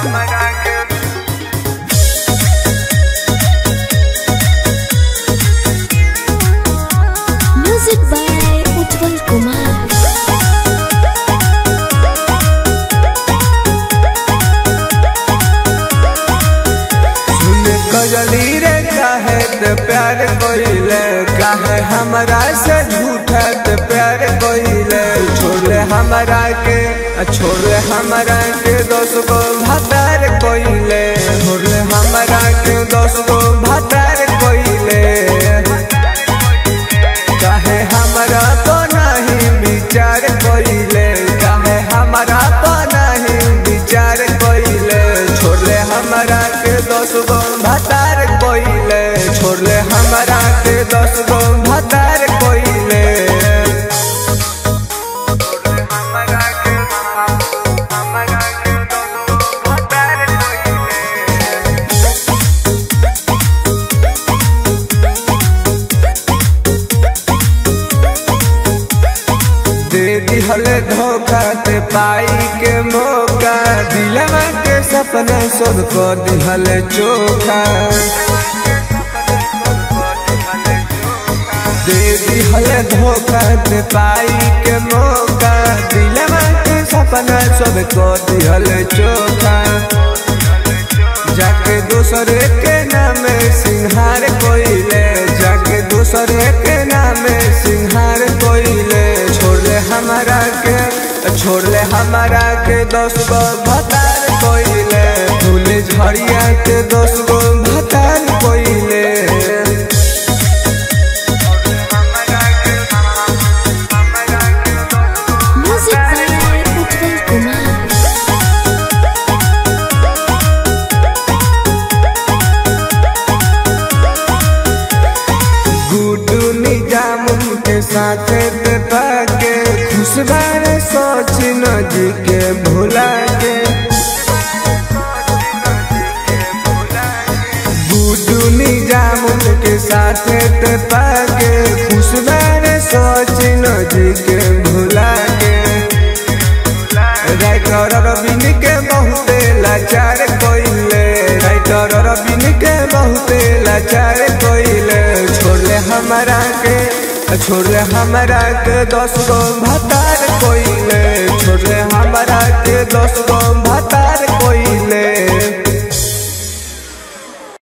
हमरा के Music by Utpal Kumar. सुन कजली रे काहे ते प्यार कोइले काहे हमरा से झूठा ते प्यार कोइले छोड़ ले हमरा के छोड़ ले हमरा के दोस्त को भतार कोइले छोड़ ले हमरा के दोस्त को भतार कोइले काहे हमरा तो नहीं विचार कोइले काहे हमरा तो नहीं विचार कोइले छोड़ ले हमरा के दस गो भतार कोइले छोड़ ले हमरा के दस गो भतार कोइले हमरा के हमरा के दस गो भतार कोइले दे दिहल धोखा ते पाई के मौका दिलवा के सपना सब को दिहल चोखा दे दिहल धोखा ते पाई के मौका दिलवा के सपना सब को दिहल चोखा जाके दूसरे के नाम सिंहार कोइले जाके दूसरे के नाम सिंहार कोइले छोड़ ले हमारा के छोड़ ले हमारा के दस गो भतार कोइले फूल झड़िया के दस गो भतार कोइले Music by Utpal Kumar. Guddu निजाम के साथ ते पाके खुश बारे सोच न जी के भुला के गुड्डू निजाम के साथ ते पाके खुश बारे सोच न जी के भुला के राइटर रबिन के बहुते लाचार कोइले राइटर रबिन के बहुते लाचार कोइले छोड़ ले हमरा के छोड़ ले हमरा के दस गो भतार कोइले छोड़ ले हमरा के दस गो भतार कोइले